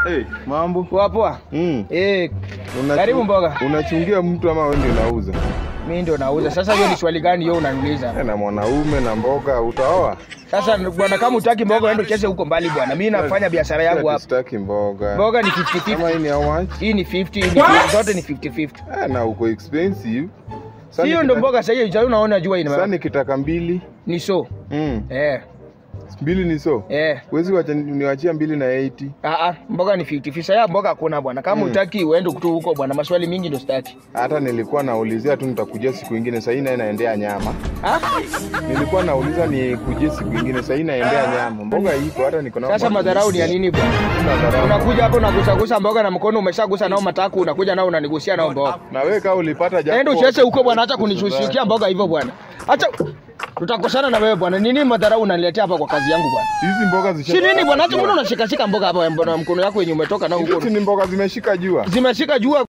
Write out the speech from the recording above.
Hey, mambo. Poa poa. Mm. Eh, Unachu- Karibu mboga. Unachungia mtu ama wewe ndio unauza? mimi ndio nauza. Sasa hiyo ni swali gani hiyo unaniuliza? Eh, Na mwanaume na mboga utaoa? Sasa bwana, kama utaki mboga uende ucheze huko mbali bwana. Mimi nafanya biashara yangu hapa. Sitaki mboga. Mboga ni Kama 50-50. hii ni how much? Hii ni 50, hii ni 50. Zote ni 50-50. Eh, na uko expensive. Sasa Hiyo ndio nikita- mboga sasa hiyo unaona jua Sasa ina. nikitaka mbili. Ni so. Mm. Eh, Mbili ni so. eh. Wezi wacha niwachia mbili na 80. Ah ah, mboga ni 50. Sasa ya mboga hakuna bwana. Kama Mm. utaki uende tu huko bwana. Maswali mingi ndio sitaki. Hata nilikuwa naulizia tu nitakujia siku ingine, sasa hii naye naendea nyama. Ah? Nilikuwa nauliza nikujie siku ingine, sasa hii naendea nyama. Mboga iko hata niko na Sasa madharau ni ya nini bwana? Madharau. Unakuja hapo unagusagusa mboga na mkono umeshagusa nao mataku, unakuja nao unanigusia nao mboga. Na wewe kama ulipata japo. Enda ucheze huko bwana, acha kunishushia mboga hivyo bwana. Acha tutakosana na wewe bwana. Nini madharau unaniletea hapa kwa kazi yangu bwana? Hizi mboga zisha. Si nini bwana, acha mbona unashika shika mboga hapa mbona mkono yako yenye umetoka nao Hizi huko. ni mboga zimeshika jua. Zimeshika jua